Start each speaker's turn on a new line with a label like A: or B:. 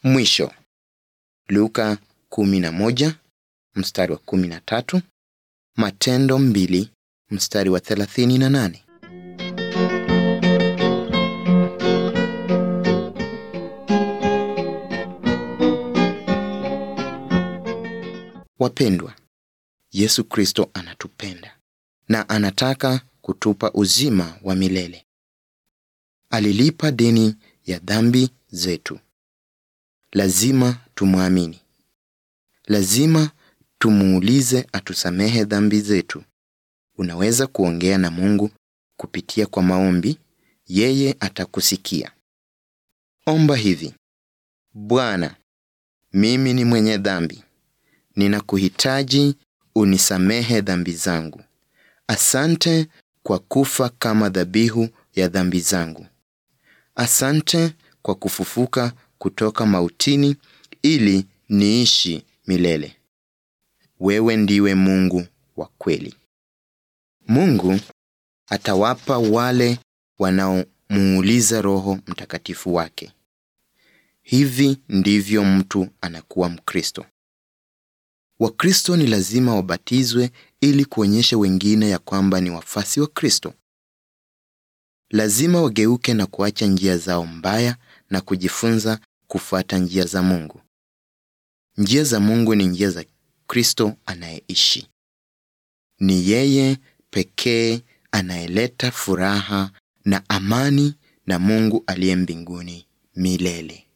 A: mwisho. Luka 11 mstari wa 13, Matendo 2 mstari wa 38. Wapendwa, Yesu Kristo anatupenda na anataka kutupa uzima wa milele. Alilipa deni ya dhambi zetu. Lazima tumwamini. Lazima tumuulize atusamehe dhambi zetu. Unaweza kuongea na Mungu kupitia kwa maombi, yeye atakusikia. Omba hivi: Bwana, mimi ni mwenye dhambi. Ninakuhitaji unisamehe dhambi zangu. Asante kwa kufa kama dhabihu ya dhambi zangu. Asante kwa kufufuka kutoka mautini ili niishi milele. Wewe ndiwe Mungu wa kweli. Mungu atawapa wale wanaomuuliza Roho Mtakatifu wake. Hivi ndivyo mtu anakuwa Mkristo. Wakristo ni lazima wabatizwe ili kuonyesha wengine ya kwamba ni wafasi wa Kristo. Lazima wageuke na kuacha njia zao mbaya na kujifunza kufuata njia za Mungu. Njia za Mungu ni njia za Kristo anayeishi. Ni yeye pekee anayeleta furaha na amani na Mungu aliye mbinguni milele.